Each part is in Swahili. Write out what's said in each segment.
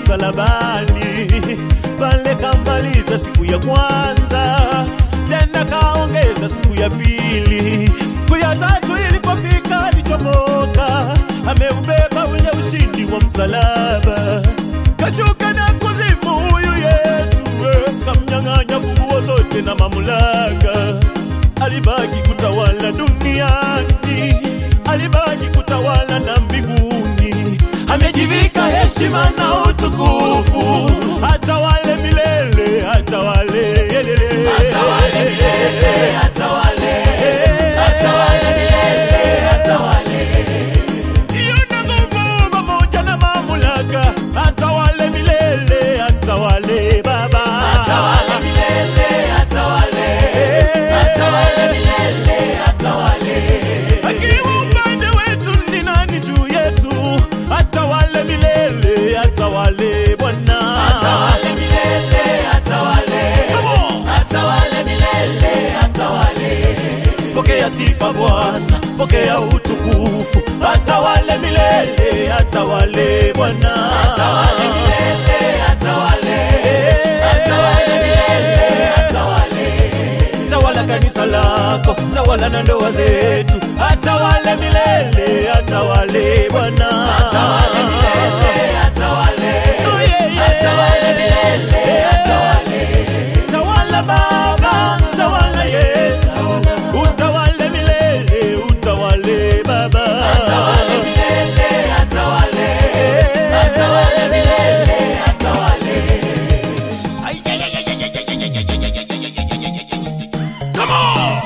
msalabani pale, kamaliza siku ya kwanza, tena kaongeza siku ya pili. Siku ya tatu ilipofika, alichomoka, ameubeba ule ushindi wa msalaba, kashuka na kuzimu huyu Yesu, eh, kamnyang'anya funguo zote na mamlaka alibaki kutawala duniani, alibaki kutawala na mbinguni. Amejivika heshima na utukufu, atawale milele, atawale yelele, Atawale milele, atawale, atawale milele, atawale. Yuna nguvu pamoja na mamlaka, atawale milele, atawale Baba, Atawale milele, atawale, atawale milele, atawale. akiwa upande wetu ni nani juu yetu? Atawale milele, atawale Bwana. Atawale milele, atawale, Come on. atawale milele, atawale. Pokea sifa Bwana, pokea utukufu, atawale milele, atawale Bwana. Atawale milele, atawale, atawale milele, atawale. Tawala kanisa lako, tawala na ndoa zetu, atawale milele, atawale Bwana. Atawale milele, atawale, Oh, yeah, yeah. atawale milele, atawale. Tawala Baba, tawala Yesu, utawale milele, utawale Baba. Atawale milele, atawale, atawale milele, atawale. Ay, ay, ay, ay, ay, ay, ay, ay, ay, ay, ay, ay, ay, ay, ay, ay. Come on!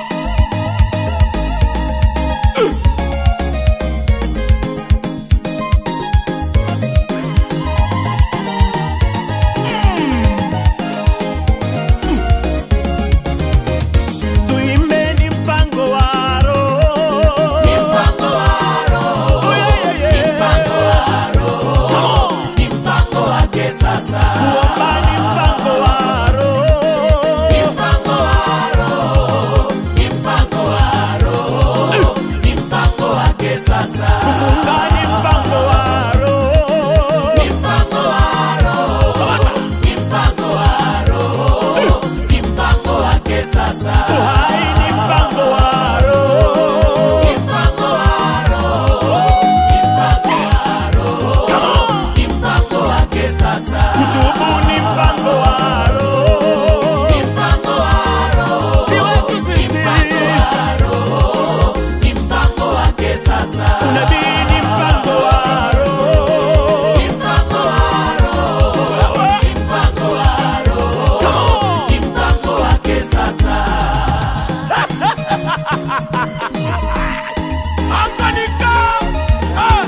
Tuimbeni mpango wa Roho. Ni mpango wa Roho, Oh, yeah, yeah, ni yeah. mpango wa Roho, Come on! ni mpango wake sasa. Kuomba ni mpango wa Roho. Ni mpango wa Roho, ni mpango wa Roho, ni mpango wake sasa. Kufunga ni mpango wa Roho. Ni mpango wa Roho, ni mpango wa Roho, ni mpango wake sasa. Uhai ni mpango wa Roho. Ni mpango wa Roho, ni mpango wa Roho, ni mpango wake sasa. Kutubu ni mpango wa Roho. Ni mpango wa Roho, Si wetu ni sisi. mpango wa Roho, ni mpango wake sasa. Unabii ni mpango wa Roho. Ni mpango wa Roho, ni mpango wa Roho, Come on! ni mpango wake sasa. Anganika! Ah!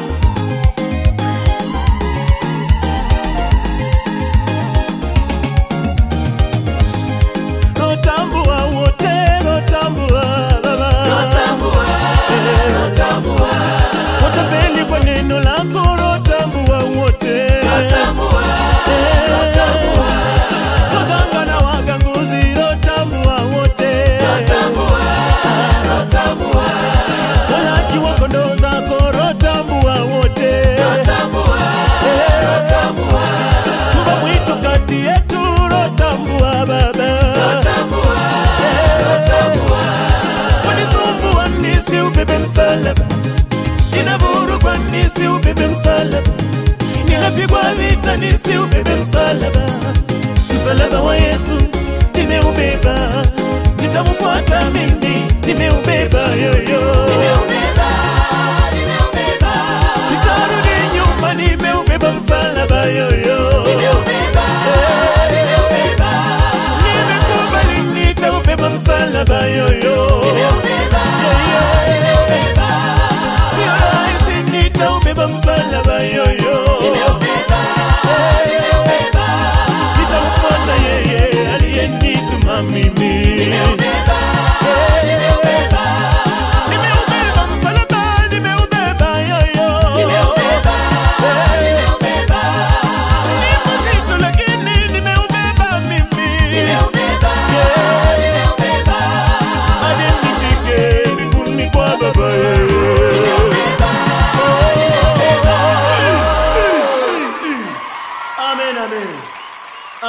Rotambua wote, rotambua Baba. Rotambua, rotambua, Watapeli kwa neno lako, rotambua wote. rotambua, rotambua, Waganga na waganguzi, rotambua wote. rotambua, rotambua, Walaji wa kondoo zako, rotambua wote. rotambua, rotambua, Mbwa mwitu kati yetu, rotambua Baba. rotambua, rotambua. Wanisumbua nisi ubebe msalaba, ninavurugwa nisi ubebe msalaba, ninapigwa vita nisi ubebe msalaba. Msalaba wa Yesu nimeubeba, nitamfuata mimi, nimeubeba yoyo, Nimeubeba, nimeubeba, sitarudi nyuma, nimeubeba msalaba yoyo, nimeubeba, nimeubeba, nimekubali nitaubeba msalaba yoyo, nimeubeba, nimeubeba, sio rahisi, nitaubeba msalaba yoyo. nimeubeba, nimeubeba, nitamfuata yeye aliyenituma mimi. nimeubeba, nimeubeba, Nimeubeba msalaba, nimeubeba yoyo. nimeubeba, nimeubeba, Ni mzito lakini nimeubeba mimi. nimeubeba, nimeubeba,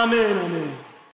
amen amen